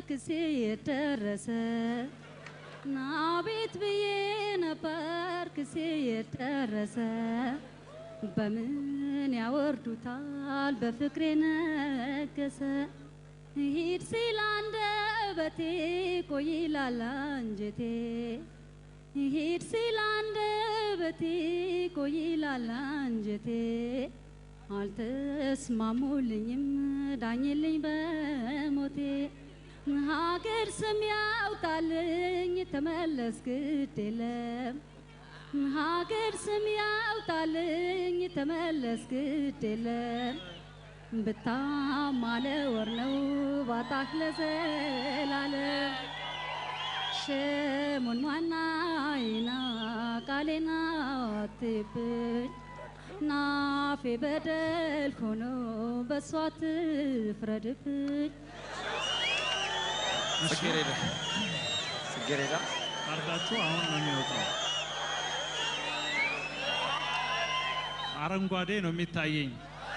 ክሴ የደረሰ ናቤት ብዬ ነበር ክሴ የደረሰ በምን ያወርዱታል በፍቅሬ ነገሰ ሂድ ሲል አንደበቴ ቆይ ይላል አንጀቴ ሂድ ሲል አንደበቴ ቆይ ይላል አንጀቴ አልተስማሙልኝም ዳኝልኝ በሞቴ ሀገር ስም ያውጣልኝ ተመለስ ግድ የለም ሀገር ስም ያውጣልኝ ተመለስ ግድ የለም ብታማለ ወር ነው ባጣህ ለዘላለም ሽሙን ማናይና ቃሌና አትብኝ ናፌ በደል ሆኖ በሷ ትፍረድብኝ ጽጌሬዳ ጽጌሬዳ ካርዳችሁ አሁን ነው የሚወጣው። አረንጓዴ ነው የሚታየኝ።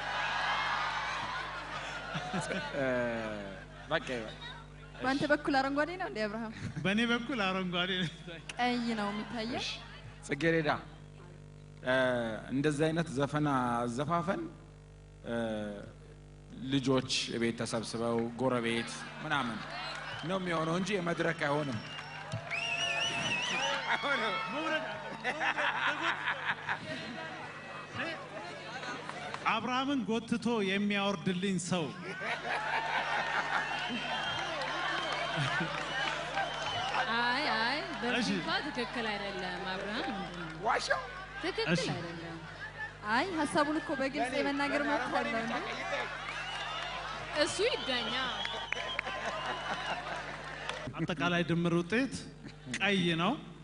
እ፣ በቃ ይበል። በአንተ በኩል አረንጓዴ ነው እንዴ አብርሃም? በእኔ በኩል አረንጓዴ ነው የሚታየኝ። ቀይ ነው የሚታየው። ጽጌሬዳ እ፣ እንደዚህ አይነት ዘፈን አዘፋፈን እ፣ ልጆች ቤት ተሰብስበው ጎረቤት ምናምን ነው የሚሆነው እንጂ የመድረክ አይሆንም። አብርሃምን ጎትቶ የሚያወርድልኝ ሰው አይ አይ እሺ። በፊቷ ትክክል አይደለም አብርሃም ምንድን ነው? ዋሻው ትክክል እሺ። አይደለም አይ ሀሳቡን እኮ በግልጽ የመናገር መብት አለው እንዴ? እሱ ይዳኛ አጠቃላይ ድምር ውጤት ቀይ ነው።